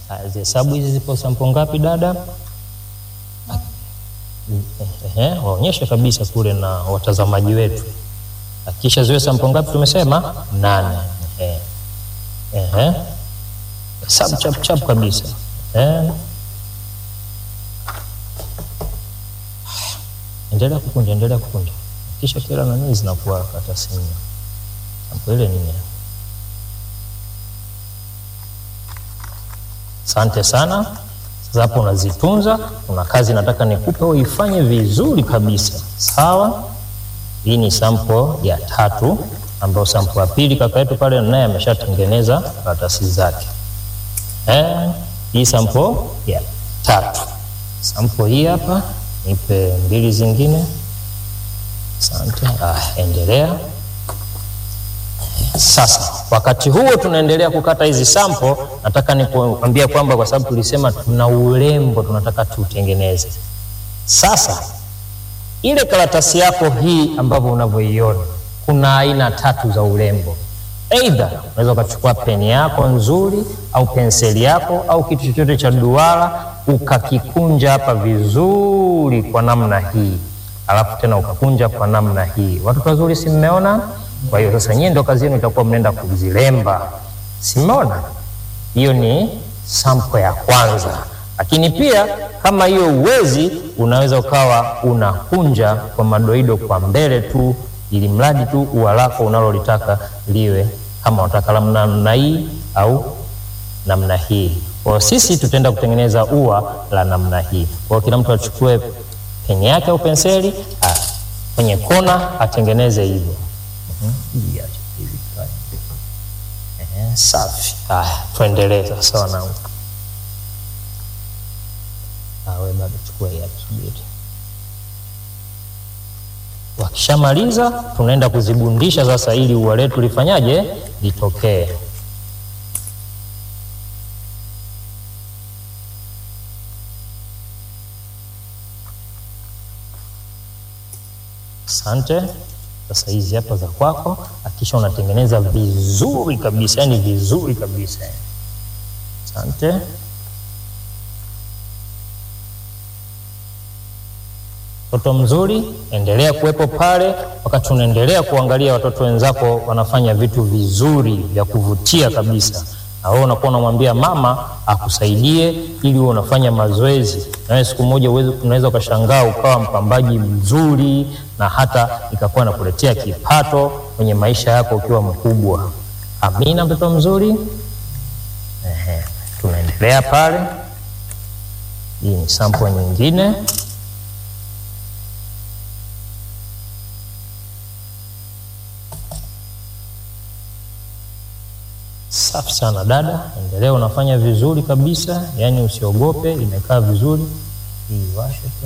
Haya, zihesabu hizi zipo sampo ngapi dada? Ehe, waonyeshe kabisa kule na watazamaji wetu. Kisha ziwe sampo ngapi tumesema? Nane. Ehe. Ehe. Hesabu chap chap kabisa. Ehe. Endelea kukunja, endelea kukunja. Kisha kila nani zinakuwa kata simu. Sampo ile nini? Asante sana. Sasa hapo unazitunza. Kuna kazi nataka nikupe uifanye vizuri kabisa, sawa? Hii ni sampo ya tatu, ambayo sampo ya pili kaka yetu pale naye ameshatengeneza karatasi zake. Eh, hii sampo ya tatu. Sampo hii hapa, nipe mbili zingine. Asante. Ah, endelea. Sasa wakati huo tunaendelea kukata hizi sampo, nataka nikuambia kwamba kwa sababu tulisema tuna urembo tunataka tuutengeneze. Sasa ile karatasi yako hii ambavyo unavyoiona, kuna aina tatu za urembo. Aidha unaweza ukachukua peni yako nzuri au penseli yako au kitu chochote cha duara ukakikunja hapa vizuri kwa namna hii, alafu tena ukakunja kwa namna hii. Watoto wazuri, si mmeona? Kwa hiyo sasa nyie ndo kazi yenu itakuwa mnaenda kuzilemba, simeona? Hiyo ni sampo ya kwanza. Lakini pia kama hiyo uwezi, unaweza ukawa unakunja kwa madoido kwa mbele tu, ili mradi tu ua lako unalolitaka liwe kama unataka namna hii au namna hii. Kwa sisi tutaenda kutengeneza ua la namna hii. Kwa kila mtu achukue peni yake au penseli, kwenye kona atengeneze hivyo. Safi. Haya, tuendelee sasa wanangu. Awe bado chukua hii hapa, subiri. Wakishamaliza tunaenda kuzibundisha sasa, ili ua letu lifanyaje, litokee. Asante. Sasa hizi hapa za kwako, akisha unatengeneza vizuri kabisa, yani vizuri kabisa. Asante. Mtoto mzuri, endelea kuwepo pale wakati unaendelea kuangalia watoto wenzako wanafanya vitu vizuri vya kuvutia kabisa, na wewe unakuwa unamwambia mama akusaidie ili uwe unafanya mazoezi, na wewe siku moja unaweza ukashangaa ukawa mpambaji mzuri na hata ikakuwa nakuletea kipato kwenye maisha yako ukiwa mkubwa. Amina, mtoto mzuri. Ehe, tunaendelea pale. Hii ni sample nyingine. Safi sana dada, endelea, unafanya vizuri kabisa, yaani usiogope, imekaa vizuri. Hii washe tu.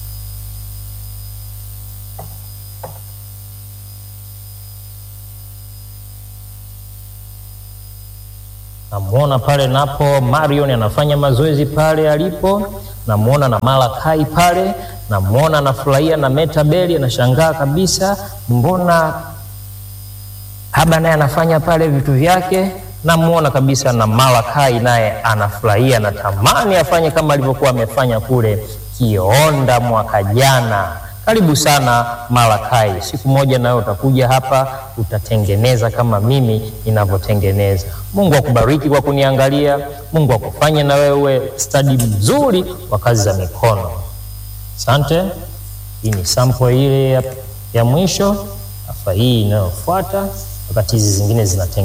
Namwona pale napo Marion anafanya mazoezi pale alipo, namwona na Malakai pale, namwona anafurahia na Metabeli anashangaa kabisa, mbona Haba naye anafanya pale vitu vyake namuona kabisa na Malakai naye anafurahia na tamani afanye kama alivyokuwa amefanya kule Kionda mwaka jana. Karibu sana Malakai, siku moja nawe utakuja hapa utatengeneza kama mimi ninavyotengeneza. Mungu akubariki kwa kuniangalia. Mungu akufanye na wewe stadi mzuri wa kazi za mikono. Asante. Hii ni sample ile ya, ya mwisho. Afa hii inayofuata, wakati hizi zingine zinatengenezwa